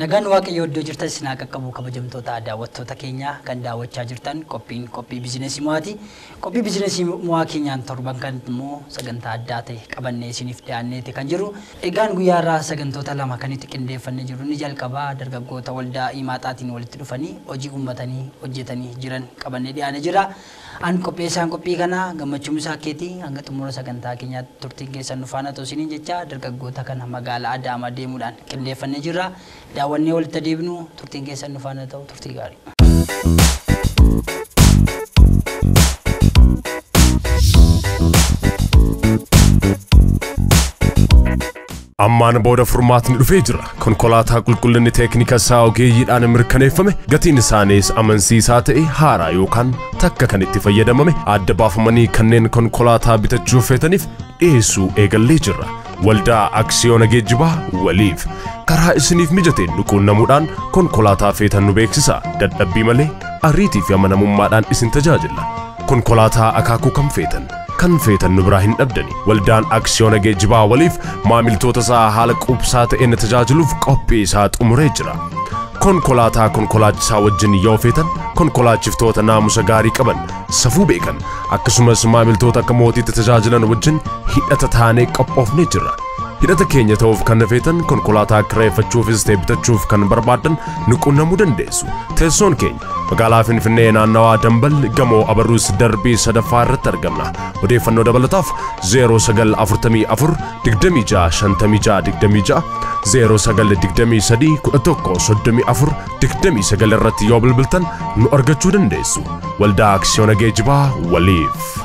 Nagaan waaqayyo iddoo jirtan isin haa qaqqabu kabajamtoota daawwattoota keenya kan daawwachaa jirtan qophiin qophii bizinesii mo'aati. Qophii bizinesii mo'aa keenyaan torban kan immoo sagantaa addaa ta'e qabannee isiniif dhiyaanneeti kan jiru. Egaan guyyaa irraa sagantoota lama kan itti qindeeffannee jiru ni jalqabaa dargaggoota waldaa himaaxaatiin walitti dhufanii hojii uummatanii hojjetanii jiran qabannee dhiyaanee jira. An qopheessaan qophii kana gammachuun isaa keetii hanga xumura sagantaa keenyaatti turtiin keessan nu faana ta'u isiniin jecha dargaggoota kana magaalaa Adaamaa deemuudhaan qindeeffannee jirra. Daawwannee walitti deebinu turtiin keessan nu faana ta'u turtii gaarii. Ammaan booda furmaatni dhufee jira. Konkolaataa qulqullinni teeknika isaa ogeeyyiidhaan mirkaneeffame gatiin isaaniis amansiisaa ta'e haaraa yookaan takka kan itti fayyadamame adda baafamanii kanneen konkolaataa bitachuuf feetaniif dhiyeessuu eegallee jirra. Waldaa Aksiyoona Geejjibaa waliif karaa isiniif mijateen nuquunnamuudhaan konkolaataa feetan nu beeksisa. Dadhabbii malee ariitii fi amanamummaadhaan isin tajaajilla. Konkolaataa akaakuu kan feetan kan feetan nu biraa hin dhabdani. Waldaan Aksiyoona Geejjibaa waliif maamiltoota isaa haala quubsaa ta'een tajaajiluuf qophii isaa xumuree jira. Konkolaataa konkolaachisaa wajjin yoo feetan konkolaachiftoota naamusa gaarii qaban safuu beekan akkasumas maamiltoota akka mootiitti tajaajilan wajjin hidhata taanee qophoofnee jirra. Hidhata keenya ta'uuf kan feetan konkolaataa kireeffachuufis ta'e bitachuuf kan barbaadan nu qunnamuu dandeessu. Teessoon keenya magaalaa Finfinnee naannawaa Dambal gamoo abarruus darbii sadaffaa irratti argamna. Odeeffannoo dabalataaf 0944 26 56 0923 11 34 29 irratti yoo bilbiltan nu argachuu dandeessu. Waldaa Aksiyoona Geejjibaa waliif.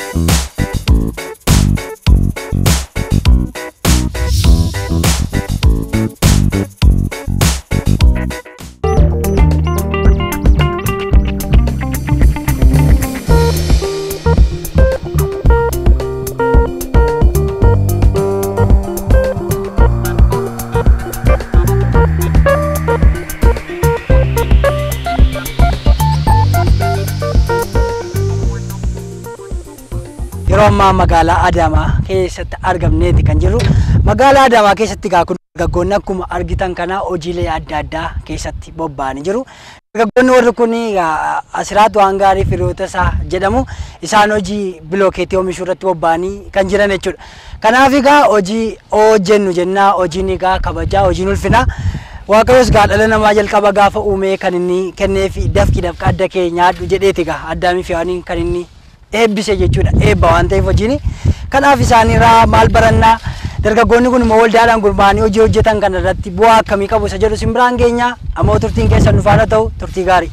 Yeroo ammaa magaalaa Adaamaa keessatti argamneeti kan jirru. Magaalaa Adaamaa keessatti gaa kun dargaggoonni akkuma argitan kana hojiilee adda addaa keessatti bobba'anii jiru. Dargaggoonni warri kun asiraatu waan gaarii firiyoota isaa jedhamu isaan hojii bilookeetii oomishuu irratti bobba'anii kan jiran jechuudha. Kanaaf egaa hojii hojjennu jennaa hojiin egaa kabajaa hojiin ulfinaa. Waaqayyos gaa dhala namaa jalqaba gaafa uumee kan inni kenneefi dafqi dafqa adda kee nyaadhu jedheeti egaa addaamii fi hawwaniin kan inni eebbise jechuudha eebba waan ta'eef hojiin kanaaf isaaniirraa maal barannaa dargaggoonni kun immoo waldaadhaan gurmaa'anii hojii hojjetan kana irratti bu'aa akkamii qabu isa jedhu sin biraan geenya ammoo turtiin keessan nu faana ta'u turtii gaarii.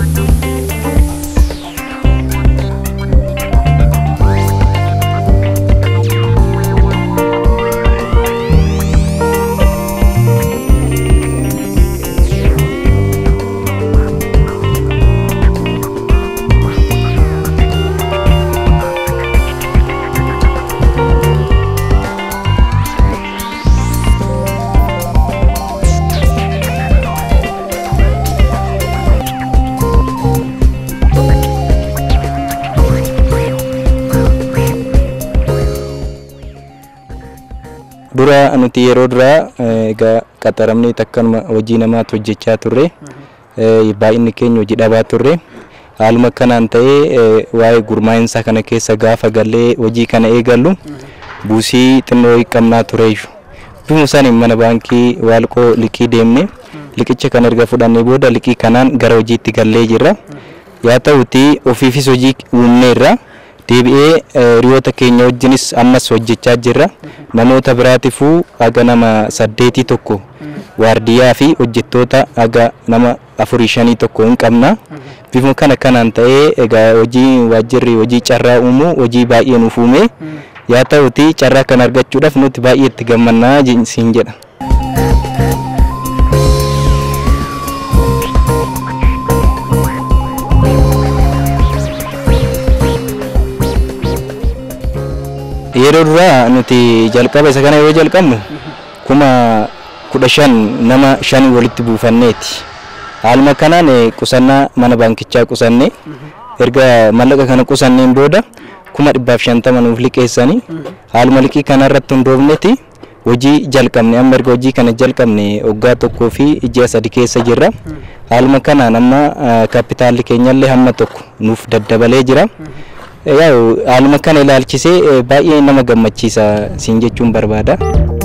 dura nuti yeroo duraa egaa qaxaramnee akkanuma hojii namaatu hojjechaa turre baay'inni keenya hojii dhabaa turre haaluma kanaan ta'ee waa'ee gurmaa'insa kana keessa gaafa gallee hojii kana eegallu buusii xinnoo qabnaa tureeyyu bifuma isaanii mana baankii waalqoo liqii deemne liqicha kan erga fudhannee booda liqii kanaan gara hojiitti gallee jirra yaa ta'uti ofiifis hojii uumneerra. deebi'ee hiriyoota keenya wajjinis ammas hojjechaa jirra namoota biraatiifuu haga nama saddeetii tokko waardiyyaa fi hojjettoota haga nama afurii shanii tokko hin qabna bifuma kana kanaan ta'ee egaa hojii waajjirri hojii carraa uumuu hojii baay'ee nuuf uume yaa ta'uti carraa kana argachuudhaaf nuti baay'ee itti gammannaa siin jedha. yeroo duraa nuti jalqaba isa kana yoo jalqabnu kuma kudha shan nama shanii walitti buufanneeti. Haaluma kanaan qusannaa mana baankichaa qusanne erga mallaqa kana qusanneen booda kuma dhibbaaf shantama nuuf liqeessanii haaluma liqii kana irratti hundoofneeti hojii jalqabne amma erga hojii kana jalqabne waggaa tokkoo fi ji'a sadi keessa jirra. Haaluma kanaan amma kaapitaalli keenyallee hamma tokko nuuf daddabalee jira. Yaa'u haaluma kana ilaalchisee baay'ee nama gammachiisa siin jechuun barbaada.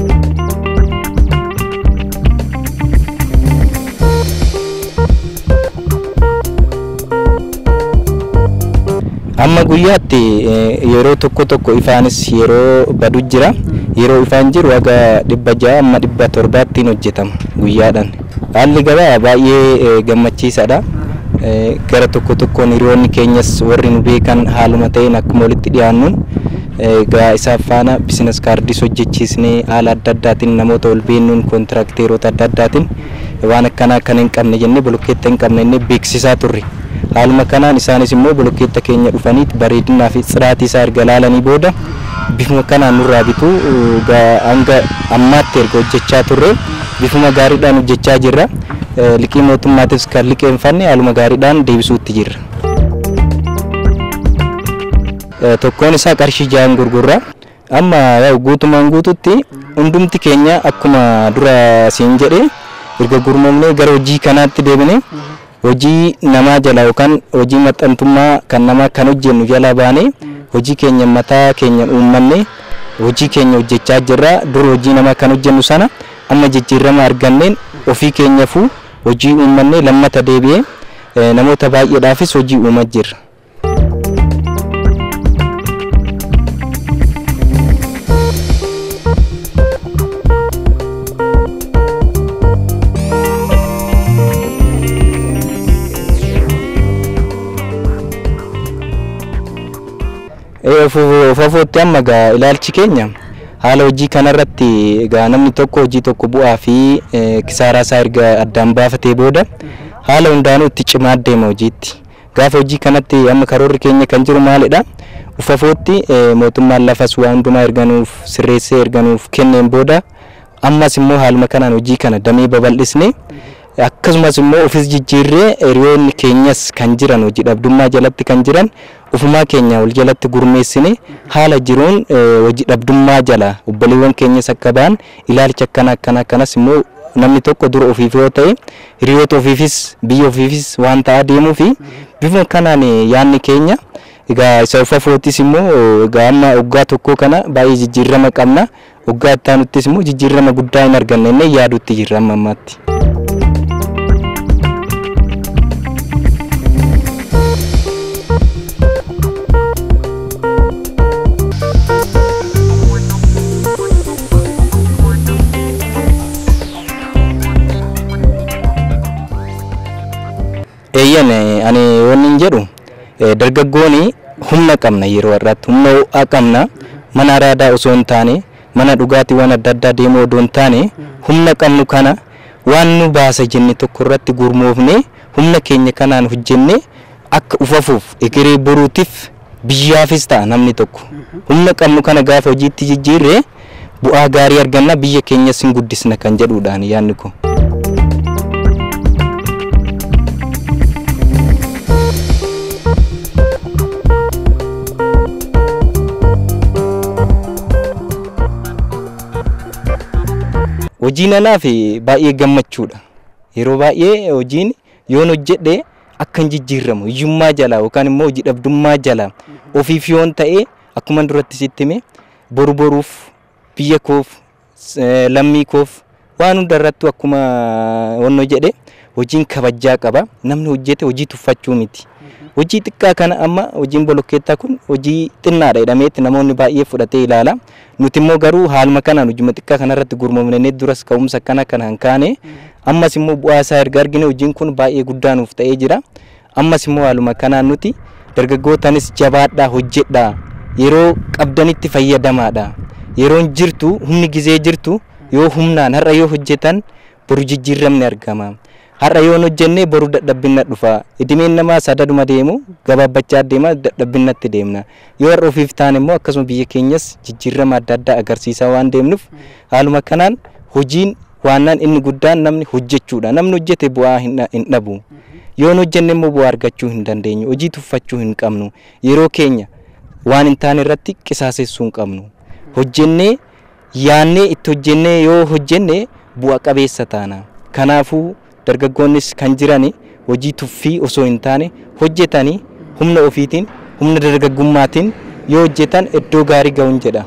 amma guyyaatti yeroo tokko tokko ifaanis yeroo badu jira yeroo ifaan jiru haga dhibba ja'a amma dhibba torbaattiin hojjetama guyyaadhaan haalli gabaa baay'ee gammachiisaadha gara tokko tokkoon hiriyoonni keenyas warri nu beekan haaluma ta'een akkuma walitti dhiyaannuun egaa isaaf faana bizinas kaardis hojjechiisnee haala adda addaatiin namoota ol beennuun koontirakteerota adda addaatiin waan akkanaa kan hin qabne jennee bolokkeetta hin qabne jennee beeksisaa turre. haaluma kanaan isaanis immoo bolokkeetta keenya dhufanii bareedinaa fi xiraatii isaa erga laalanii booda bifuma kanaan nurraa bitu hanga ammaatti erga hojjechaa turre bifuma gaariidhaan hojjechaa jirra liqii mootummaatis kan liqeeffanne haaluma gaariidhaan deebisuutti jirra. Tokkoon isaa qarshii ja'an gurgurra. Amma guutumaan guututti hundumti keenya akkuma dura siin jedhe erga gurmoomnee gara hojii kanaatti deebine hojii namaa jala yookaan hojii maxxantummaa kan namaa kan hojjennu jala baanee hojii keenya mataa keenya uummanne hojii keenya hojjechaa jirra dur hojii namaa kan hojjennu sana amma jijjiirama arganneen ofii keenyafuu hojii uummanne lammata deebi'ee namoota baay'eedhaafis hojii uumaa jirra. fofootti amma gaa ilaalchi keenya haala hojii kanarratti gaa namni tokko hojii tokko bu'aa fi kisaaraa isaa erga addaan baafatee booda haala hundaanuu itti cimaa deema hojiitti gaafa hojii kanatti amma karoorri keenya kan jiru maalidha ufafootti mootummaan lafas waa hundumaa erganuuf sirreessee erganuuf kenneen booda ammas immoo haaluma kanaan hojii kana damee babal'isne akkasumas immoo ofis jijjiirree hiriyoonni keenyas kan jiran hojii dhabdummaa jalatti kan jiran ufumaa keenya wal jalatti gurmeessine haala jiruun hojii dhabdummaa jala obboleewwan keenyas akka ba'an ilaalcha akkana akkana akkanas immoo namni tokko dura ofiif yoo ta'e hiriyoota ofiifis biyya ofiifis waan ta'aa deemuu fi bifuma kanaan yaanni keenya egaa isa ufafootis immoo egaa amma waggaa tokkoo kana baay'ee jijjiirama qabna waggaa ittaanuttis immoo jijjiirama guddaa hin arganne inni yaadutti jirra amma ammaatti. eeyyan ani wanni jedhu dargaggooni humna qabna yeroo har'aatti humna ho'aa qabna mana araadaa osoo hin taane mana dhugaatiiwwan adda addaa deemuu odoo hin taane humna qabnu kana waan nu baasa jenne tokko irratti gurmoofne humna keenya kanaan hojjenne akka ufafuuf egeree boruutiif biyyaafis ta'a namni tokko humna qabnu kana gaafa hojiitti jijjiirre bu'aa gaarii arganna biyya keenyas hin guddisna kan jedhuudhaan yaanni kun. hojiin anaaf baay'ee gammachuudha yeroo baay'ee hojiin yoon hojjedhe akka hin jijjiiramu hiyyummaa jala yookaan immoo hojii dhabdummaa jala ofiif yoon ta'e akkuma duratti sitti hime boru boruuf biyya koof lammii koof waan hunda irrattu akkuma wanno jedhe hojiin kabajaa qaba namni hojjete hojii tuffachuu miti hojii xiqqaa kana amma hojiin bolokkeettaa kun hojii xinnaadha jedhameetti namoonni baay'ee fudhatee ilaala nuti immoo garuu haaluma kanaan hojii xiqqaa kanarratti gurmoomnee duras ka'umsa akkana kanaan kaane ammas immoo bu'aa isaa erga argine hojiin kun baay'ee guddaa nuuf ta'ee jira ammas immoo haaluma kanaan nuti dargaggootanis jabaadhaa hojjedhaa yeroo qabdanitti fayyadamaadha yeroon jirtu humni gizee jirtu yoo humnaan har'a yoo hojjetan boru jijjiiramni argama. har'a yoo hojjenne boru dadhabbinna dhufa idimeen namaa sadaduma deemu gabaabbachaa deema dadhabbinnatti deemna yoo har'a ofiif taane immoo akkasuma biyya keenyas jijjiirama adda addaa agarsiisaa waan deemnuuf haaluma kanaan hojiin waannaan inni guddaan namni hojjechuudha namni hojjete bu'aa hin dhabu yoo hojjenne immoo bu'aa argachuu hin dandeenyu hojii tuffachuu hin qabnu yeroo keenya waan hin taane irratti qisaasessuu hin qabnu hojjennee yaannee itti hojjennee yoo hojjenne bu'a qabeessa taana. Kanaafuu dargaggoonnis kan jiran hojii tuffii osoo hin taane hojjetanii humna ofiitiin humna dargaggummaatiin yoo hojjetan iddoo gaarii ga'uun jedha.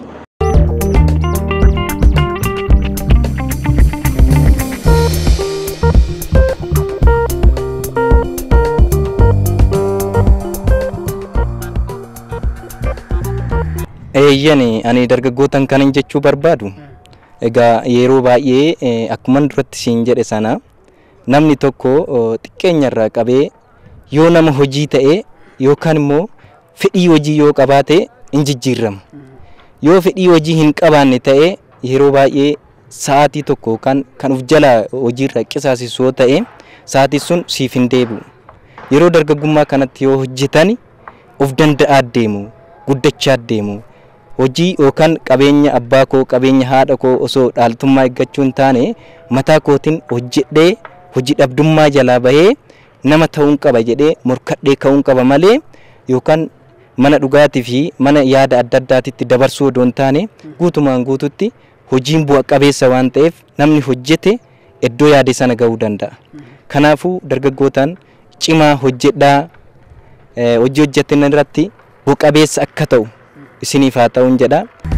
Eeyyani ani dargaggootan kanan jechuu barbaadu egaa yeroo baay'ee eh, akkuman duratti siin jedhe sana namni tokko oh, xiqqeenyarraa qabee yoo nama hojii ta'e yookaan immoo fedhii hojii yoo qabaate in jijjiirama. Yoo fedhii hojii hin qabaanne ta'e yeroo baay'ee sa'aatii tokko yookaan kan uf jalaa hojiirra qisaasisu yoo ta'e sa'aatiin sun siif hin deebi'u. Yeroo dargaggummaa kanatti yoo hojjetan of danda'aa deemu guddachaa deemu. hojii yookaan qabeenya abbaa koo qabeenya haadha koo osoo dhaaltummaa eeggachuu hin taane mataa kootiin hojjedhee hojii dhabdummaa jalaa bahee nama ta'uun qaba jedhee morkadhee ka'uun qaba malee yookaan mana dhugaatii fi mana yaada adda addaatitti dabarsuu odoo hin taane guutumaan guututti hojiin bu'a qabeessa waan ta'eef namni hojjete iddoo yaade sana ga'uu danda'a. Kanaafuu dargaggootaan cimaa hojjedhaa eh, hojii hojjetan irratti bu'a qabeessa akka ta'u isiniif haa ta'uun jedha.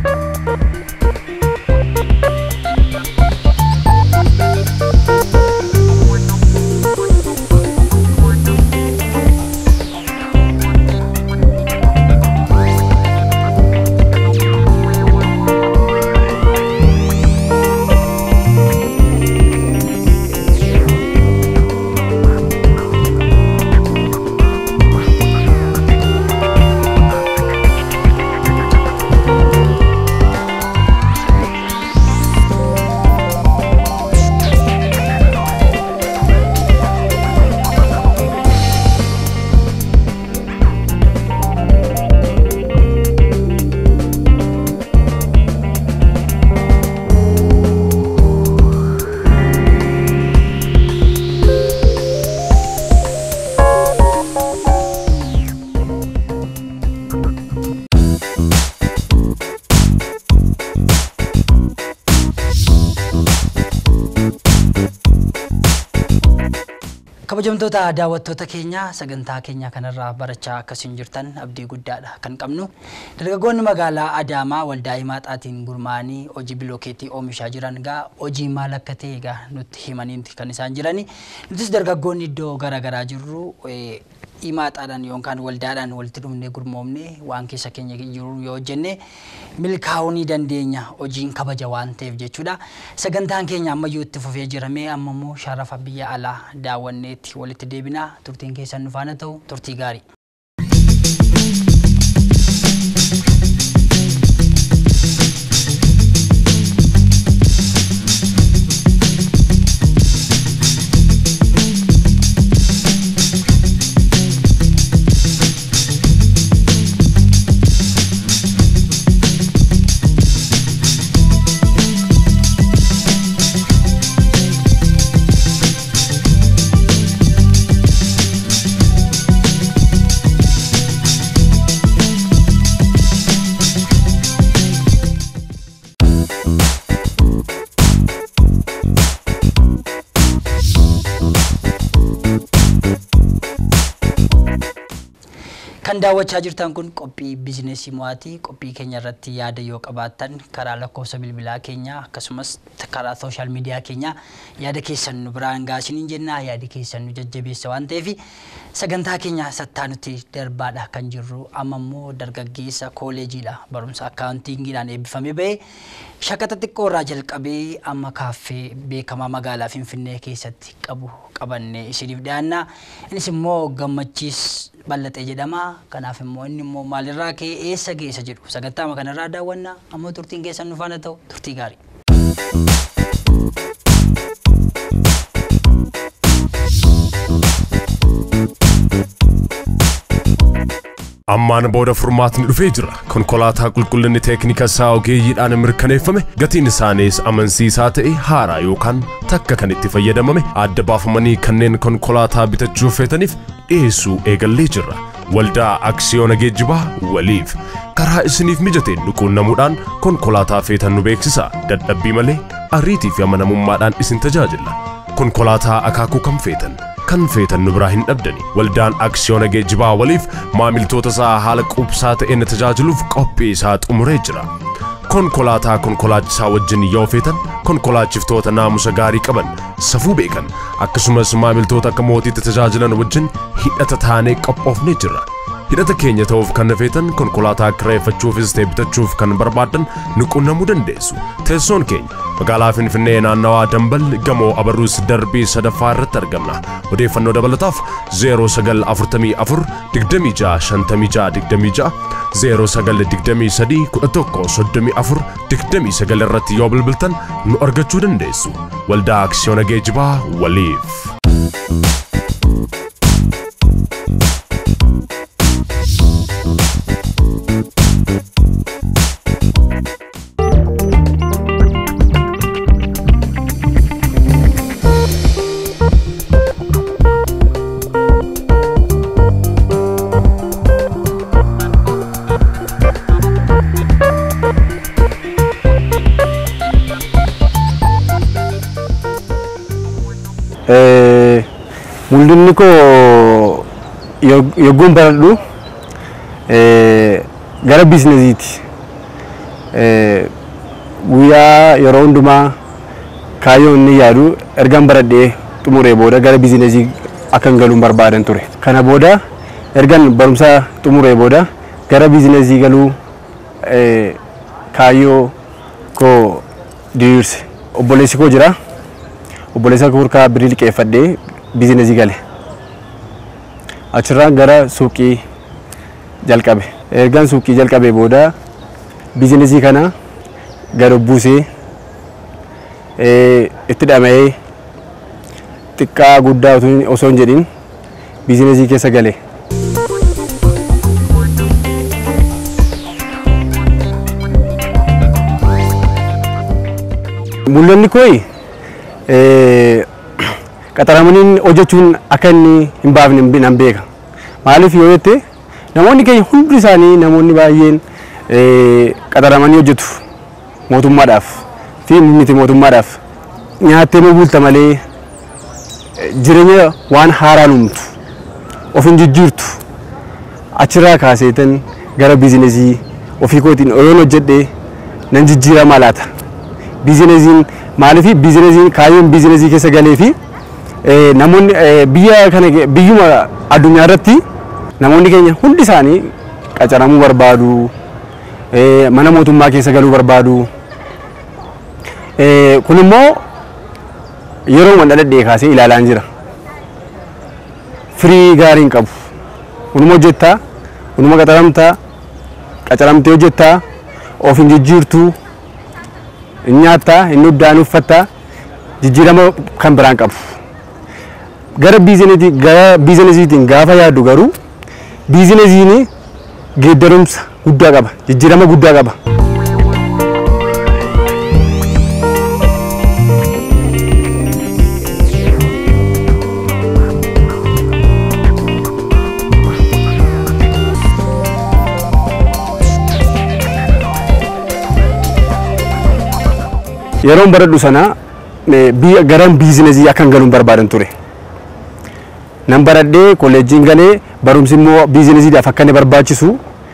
kabajamtoota daawwattoota keenya sagantaa keenya kanarraa barachaa akkasiin jirtan abdii guddaadha kan qabnu dargaggoonni magaalaa adaamaa waldaa himaaxaatiin gurmaa'anii hojii bilookeetii oomishaa jiran gaa hojii maal akka ta'e gaa nutti himaniiti kan isaan jirani nutis dargaggoonni iddoo garaagaraa jirru eh, himaaxaadhaan yookaan waldaadhaan walitti dhufnee gurmoomnee waan keessa keenya jiru yoo hojjenne milkaa'uu ni dandeenya hojiin kabaja waan ta'eef jechuudha. Sagantaan keenya ammayyuu itti fufee jiramee amma immoo sharafa biyya alaa daawwanneetti walitti deebinaa turtiin keessan nu faana ta'u turtii gaarii. Kan daawwachaa jirtan kun qophii biizineesii mo'aatii. Qophii keenya irratti yaada yoo qabaattan karaa lakkoofsa bilbilaa keenya akkasumas karaa sooshaal miidiyaa keenya yaada keessan nu biraan gaasiniin jenna yaadi keessan nu jajjabeessa waan ta'eef sagantaa keenya sattaa nuti darbaadha kan jirru amma immoo dargaggeessa kooleejiidha barumsa akkaawuntiingiidhaan eebbifamee ba'e shaqaxa xiqqoo irraa jalqabee amma kaaffee beekamaa magaalaa Finfinnee keessatti qabu qabannee isiniif dhiyaanna. Innis immoo gammachiis bal'axee jedhama. Kanaaf immoo inni immoo maalirraa ka'ee eessa geessa jedhu sagantaa kanarraa daawwanna. Ammoo turtiin keessan nu faana ta'u turtii gaarii. Ammaan booda furmaatni dhufee jira. Konkolaataa qulqullinni teeknika isaa ogeeyyiidhaan mirkaneeffame gatiin isaaniis amansiisaa ta'e haaraa yookaan takka kan itti fayyadamame adda baafamanii kanneen konkolaataa bitachuuf feetaniif dhiyeessuu eegallee jirra. Waldaa Aksiyoona Geejjibaa waliif karaa isiniif mijateen nu quunnamuudhaan konkolaataa feetan nu beeksisa dadhabbii malee ariitii fi amanamummaadhaan isin tajaajilla konkolaataa akaakuu kan feetan kan feetan nu biraa hin dhabdani waldaan aksiyoona geejjibaa waliif maamiltoota isaa haala quubsaa ta'een tajaajiluuf qophii isaa xumuree jira konkolaataa konkolaachisaa wajjin yoo feetan konkolaachiftoota naamusa gaarii qaban safuu beekan akkasumas maamiltoota akka mootiitti tajaajilan wajjin hidhata taanee qophoofnee jirra hidhata keenya ta'uuf kan feetan konkolaataa kireeffachuufis ta'e bitachuuf kan barbaadan nu qunnamuu dandeessu teessoon keenya magaalaa finfinnee naannawaa dambal gamoo abarruus darbii sadaffaa irratti argamna odeeffannoo dabalataaf 0944 26 0923 11 29 irratti yoo bilbiltan nu argachuu dandeessu waldaa aksiyoona geejjibaa waliif. mul'inni koo yogguun baradhu gara biizinesiiti. Guyyaa yeroo hundumaa kaayyoo inni yaadu ergan baradhee xumuree booda gara biizinesii akkan galuun barbaadan ture. Kana booda ergan barumsa xumuree booda gara biizinesii galuu kaayyoo koo diriirse. Obboleessi koo jira. obboleessa koo harkaa birii liqeeffadhee biizinesii gale. Achirraan gara suuqii jalqabe. Ergaan suuqii jalqabee booda biizinesii kana gad buusee itti dhama'ee xiqqaa guddaa osoo hin jedhin biizinesii keessa gale. Mul'anni kooyi qaxaramanii hojjechuun akka inni hin baafne nan beeka. Maaliif yoo jette namoonni keenya hundi isaanii namoonni baay'een qaxaramanii hojjetu mootummaadhaaf fi miti mootummaadhaaf nyaattee bulta malee jireenya waan haaraa uumtu of hin jijjiirtu achirraa kaaseetan gara biizinesii ofii kootiin oyoon hojjedhe nan jijjiirama laata. Biizinesiin maaliif biizinesiin kaayyoon biizinesii keessa galee fi namoonni biyya kana biyyuma addunyaa irratti namoonni keenya hundi isaanii qacaramuu barbaadu mana mootummaa keessa galuu barbaadu. Kun immoo yeroo wanta dhadhee kaasee ilaalaan jira. Firii gaarii hin qabu. Kunuma hojjettaa, kunuma qacaramtaa, qacaramtee hojjettaa, of hin jijjiirtuu. nyaattaa inni uddaan uffattaa jijjiirama kan biraan qabu. Gara biizinesiitiin gaafa yaaddu garuu biizinesiin geeddarumsa guddaa qaba jijjiirama guddaa qaba. yeroon baradhu sana garan biizinezii akkan galuun barbaadan ture. Nan baradhee kolleejjiin galee barumsi immoo biizineziidhaaf akka inni barbaachisu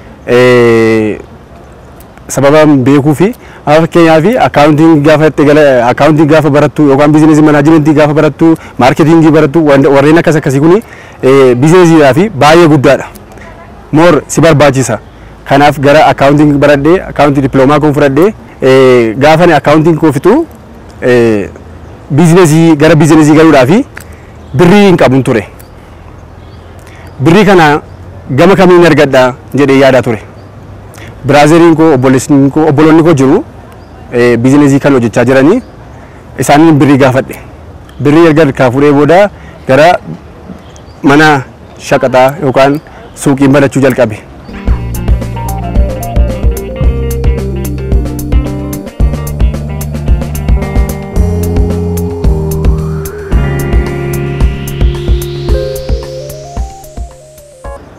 sababa beekuu fi fakkeenyaaf akkaawuntiin gaafa itti gala akkaawuntiin gaafa barattu yookaan biizinezii manaajimentii gaafa barattu maarketingii barattu warreen akkas akkasii kuni biizineziidhaaf baay'ee guddaadha. Moor si barbaachisa. Kanaaf gara akkaawuntiin baradhee akkaawuntii dippiloomaa kun fudhadhee gaafa ani akkaawuntiin koo fixu biizinezii gara biizinezii galuudhaaf birrii hin qabun ture. Birrii kana gama kamiin argadha jedhee yaadaa ture. Biraazeriin koo obboloonni koo jiru biizinezii kan hojjechaa jiranii isaaniin birrii gaafadhe. Birrii erga harkaa fuudhee booda gara mana shaqaxaa yookaan suuqiin banachuu jalqabe.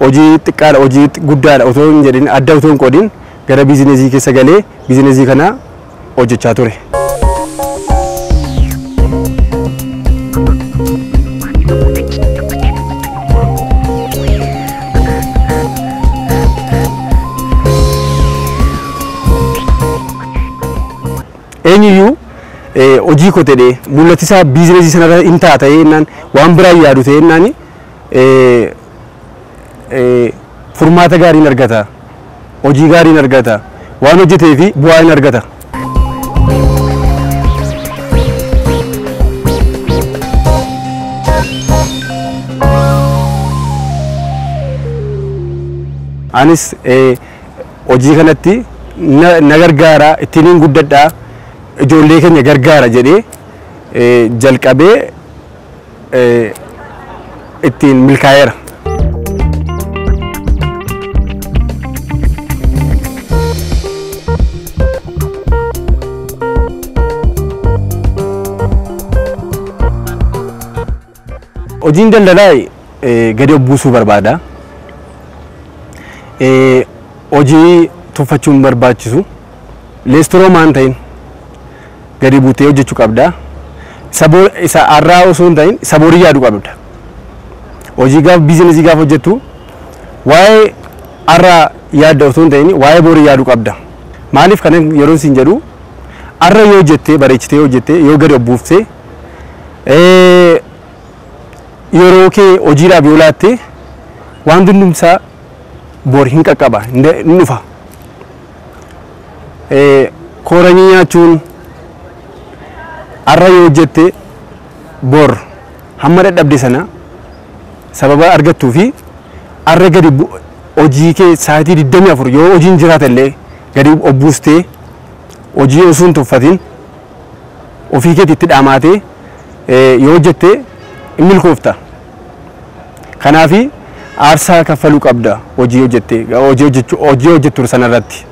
hojii xiqqaadha hojii guddaadha otoo hin jedhin adda otoo hin qoodin gara biizineesii keessa galee biizineesii kana hojjechaa ture. eenyuyyuu hojii koo jedhee mul'ati isaa biizineesii sanarra hin ta'a ta'ee jennaan waan biraa yaadu ta'ee jennaan furmaata gaariin argata hojii gaariin argata waan hojjetee fi bu'aa hin argata. Anis hojii kanatti na gargaara ittiin guddadhaa ijoollee keenya gargaara jedhee jalqabee ittiin milkaa'eera. Hojiin daldalaa gadi buusuu barbaada. Hojii tuffachuun barbaachisu. Leestoroo maan ta'in gadi buutee hojjechuu qabda. Isa har'aa osoo hin ta'in isa borii yaadu qabda. Hojii gaafa biizinesii gaafa hojjettu waa'ee har'aa yaadda osoo hin ta'in waa'ee borii yaadu qabda. Maaliif kana yeroo isin jedhu har'a yoo hojjettee bareechitee hojjettee yoo gadi buuftee yeroo kee hojiidhaaf yoo laatte waan hundumsaa bor hin qaqqaba hin dhufa. Kooranii nyaachuun har'a yoo hojjette bor hamma dadhabde sana sababa argattuu fi har'a gadi hojii kee sa'aatii 24 yoo hojiin jiraata illee gadi obbuustee hojii osoo hin tuffatin ofii keetii itti dhaamaatee yoo hojjette hin milkoofta. Kanaafi aarsaa kaffaluu qabda hojii hojjette hojii hojjettu sanarratti.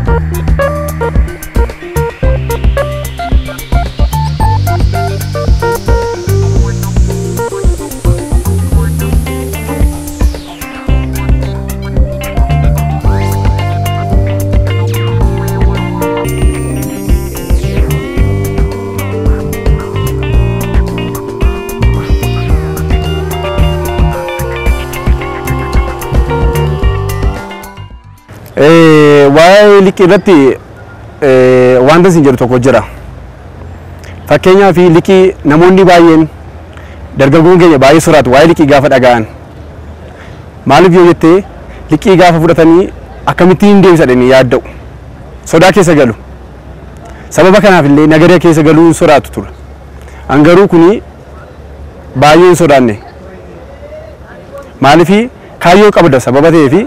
waa'ee liqii irratti wanta isin jedhu tokko jira. Fakkeenyaaf liqii namoonni baay'een dargaggoon keenya baay'ee soraatu waa'ee liqii gaafa dhaga'an. Maaliif yoo jettee liqii gaafa fudhatanii akkamittiin deebisadhanii yaadda'u. Sodaa keessa galu. Sababa kanaaf illee nagara keessa galuu hin sodaatu ture. Angaruu kuni baay'ee hin sodaanne. Maaliif kaayyoo qabda sababa ta'eefi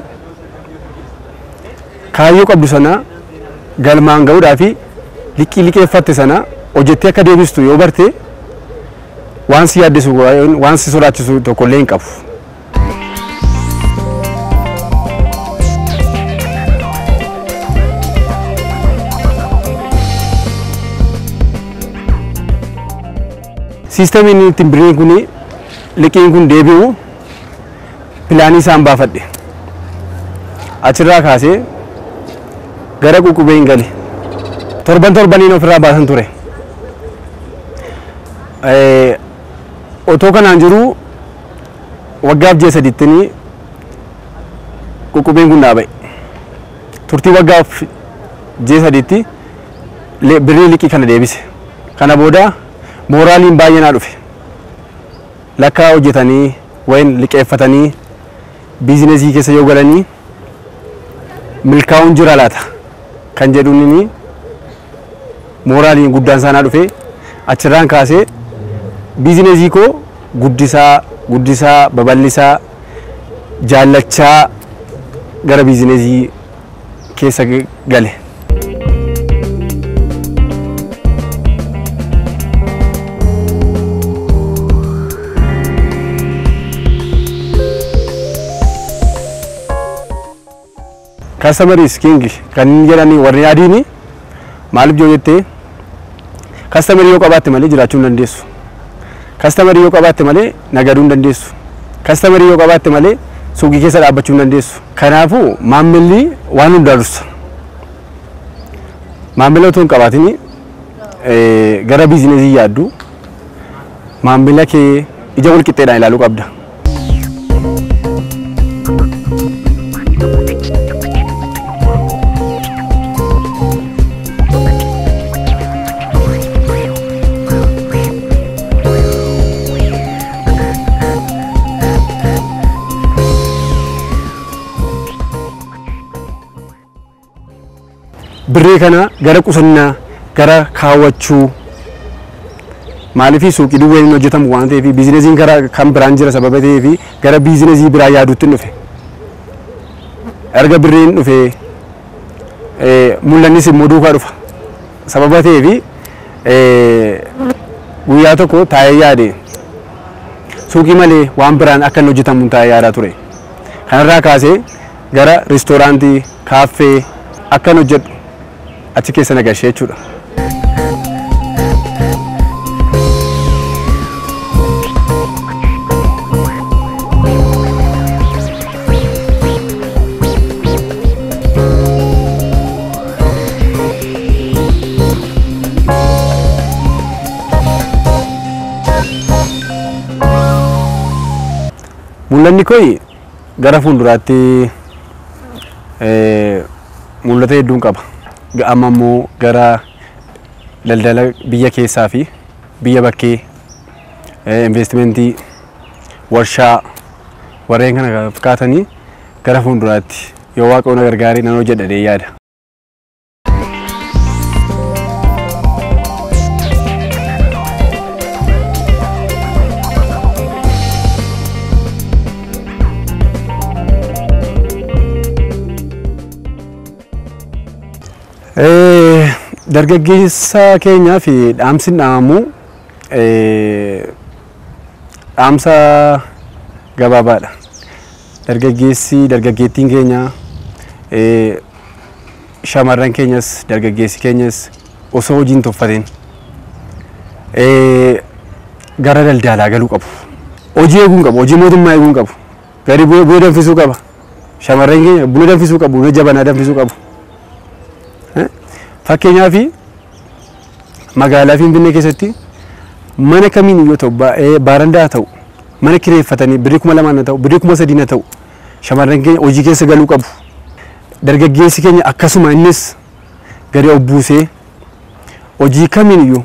kaayyoo qabdu sana galmaan ga'uudhaa fi liqii liqeeffatte sana hojjettee akka deebistu yoo barte waan si yaaddisu waan si sodaachisu tokko illee hin qabu. Siistamiin ittiin birriin kun liqiin kun deebi'u pilaanii isaan baafadhe. Achirraa kaasee gara ququbee hin gale torban torbaniin ofirraa baasan ture otoo kanaan jiru waggaaf ji'a sadittinii ququbeen kun dhaaba'e turtii waggaaf ji'a saditti birrii liqii kana deebise kana booda mooraaliin baay'ee naa dhufe lakkaa hojjetanii wayin liqeeffatanii biizinesii keessa yoo galanii milkaa'uun jira laata kan jedhuun mooraaliin guddaan isaanaa dhufe achirraan kaasee biizinesii koo guddisaa guddisaa babal'isaa jaallachaa gara biizinesii keessa gale. kaastamaris kingi kan inni jedhani warri adiini maaliif yoo jettee kaastamarii yoo qabaatte malee jiraachuu hin dandeessu. Kaastamarii yoo qabaatte malee nagaduu hin dandeessu. Kaastamarii yoo qabaatte malee suuqii keessa dhaabbachuu hin dandeessu. Kanaafuu maammilli waan hundaa dursa. Maammila otoo hin qabaatin gara biizinesii yaaddu maammila kee ija wal qixxeedhaan ilaaluu qabda. birrii kana gara qusannaa gara kaawwachuu maaliif suuqii duwwaa hin hojjetamu waan ta'eef biizineesiin gara kan biraan jira sababa ta'eef gara biizineesii biraa yaaduutti dhufe erga birriin dhufe mul'annis immoo duukaa dhufa sababa ta'eef guyyaa tokko taa'ee yaade suuqii malee waan biraan akka hin hojjetamu taa'ee yaadaa ture kanarraa kaasee gara riistooraantii kaaffee akka hin hojjedhu achi keessa nagashee jechuudha. Mul'anni koo gara fuulduraatti mul'ata hedduun qaba. amma immoo gara daldala biyya keessaa fi biyya bakkee investimentii warshaa warreen kana fakkaatanii gara fuulduraatti yoo waaqa na gargaaree nan hojjedhadhee yaada. dargaggeessa keenyaa fi dhaamsi dhaamamu dhaamsa gabaabaadha. Dargaggeessi dargaggeettiin keenya shamarran keenyas dargaggeessi keenyas osoo hojiin tuffateen gara daldalaa galuu qabu. Hojii eeguu qabu. Hojii mootummaa eeguu qabu. Gadi buna danfisuu qaba. Shamarran keenya buna danfisuu qabu. Buna jabanaa danfisuu qabu. Fakkeenyaaf magaalaa Finfinnee keessatti mana kamiin yoo ta'u baarandaa haa ta'u mana kireeffatanii birrii kuma lamaan haa ta'u birrii kuma sadii haa ta'u shamarran keenya hojii keessa galuu qabu. Dargaggeessi keenya akkasuma innis gadi of buusee hojii kamiin iyyuu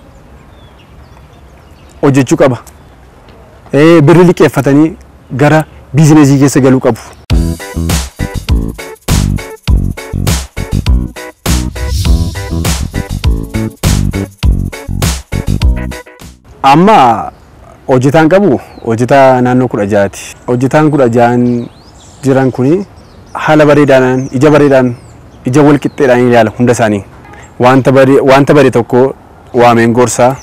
hojjechuu qaba. Birrii liqeeffatanii gara biizineesii keessa galuu qabu. amma hojjetaan qabu hojjetaa naannoo kudha jaati. Hojjetaan kudha jaan jiran kuni haala bareedaadhaan ija bareedaan ija wal qixxeedhaan ilaala hunda isaanii. Wanta bare wanta bare tokko waameen gorsaa.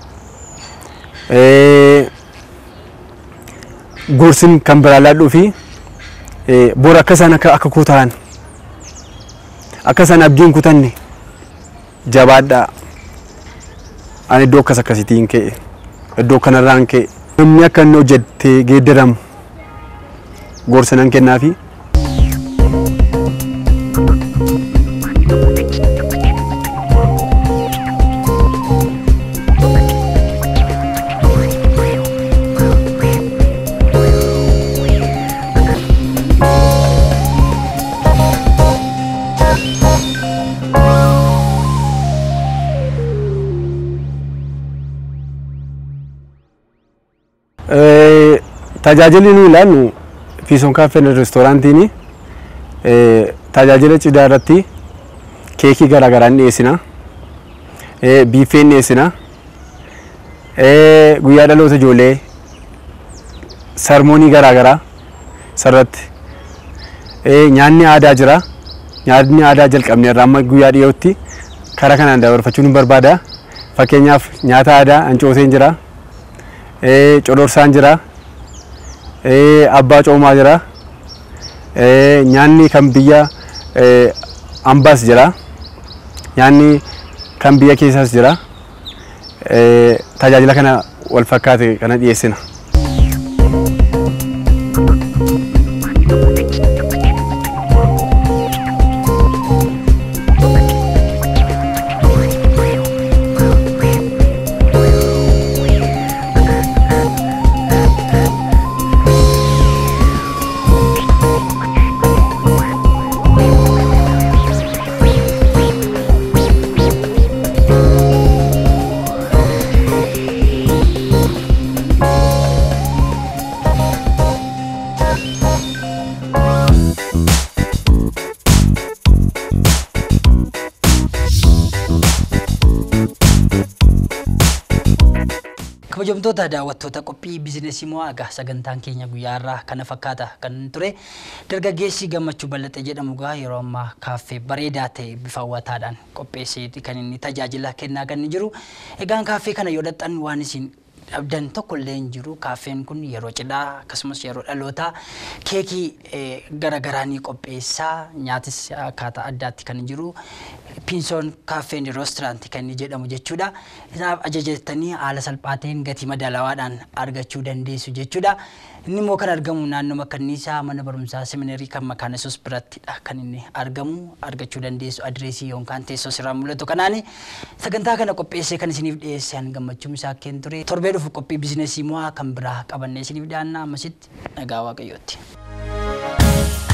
Gorsin kan biraa laadhuu fi bor akka isaan akka akka koo ta'an akka isaan abdiin kutanne jabaadhaa. Ani iddoo akkas akkasiitiin ka'e. iddoo kanarraan ka'e namni akka inni hojjettee geeddaramu gorsa nan kennaafi. tajaajilli nu ilaallu fiisoon kaaffeen reestooraantiin tajaajila cidhaa irratti keekii garaagaraa ni dhiyeessina biiffee ni dhiyeessina guyyaa dhaloota ijoollee sarmoonii garaagaraa sarratti nyaanni aadaa jira nyaanni aadaa jalqabne irraa amma guyyaa dhiyootti karaa kanaan dabarfachuun hin barbaada fakkeenyaaf nyaata aadaa ancooseen jira codorsaan jira abbaa coomaa jira nyaanni kan biyya ambaas jira nyaanni kan biyya keessaas jira tajaajila kana wal fakkaate kana dhiyeessina. Kabajamtoota daawwattoota qophii biizinesii moo egaa sagantaan keenya guyyaa irraa kana fakkaata kan ture dargaggeessi gammachuu bal'axe jedhamu gaa yeroo ammaa kaaffee bareedaa ta'e bifa hawwataadhaan qopheesseeti kan inni tajaajila kennaa kan inni jiru. Egaan kaaffee kana yoo dhaqxan waan isin dhabdan tokko illee hin jiru. Kaaffeen kun yeroo cidhaa akkasumas yeroo dhalootaa keekii garaagaraa ni qopheessaa nyaatis akkaataa addaatti kan jiru. Piinsoon kaaffeen reesturaantii kan inni jedhamu jechuudha. Isaaf ajajattanii haala salphaateen gatii madaalawaadhaan argachuu dandeessu jechuudha. Inni immoo kan argamu naannoo kanniisaa mana barumsaa seminarii kan makaana sos birattidha kan inni argamu argachuu dandeessu adireesii yookaan teessoo sirraa mul'atu kanaani sagantaa kana qopheessee kan isiniif dhiyeessan gammachuun isaa keen ture torbee dhufu qophii biizinesii mo'aa kan biraa qabannee isiniif dhiyaanna ammasitti nagaa waaqayyootti.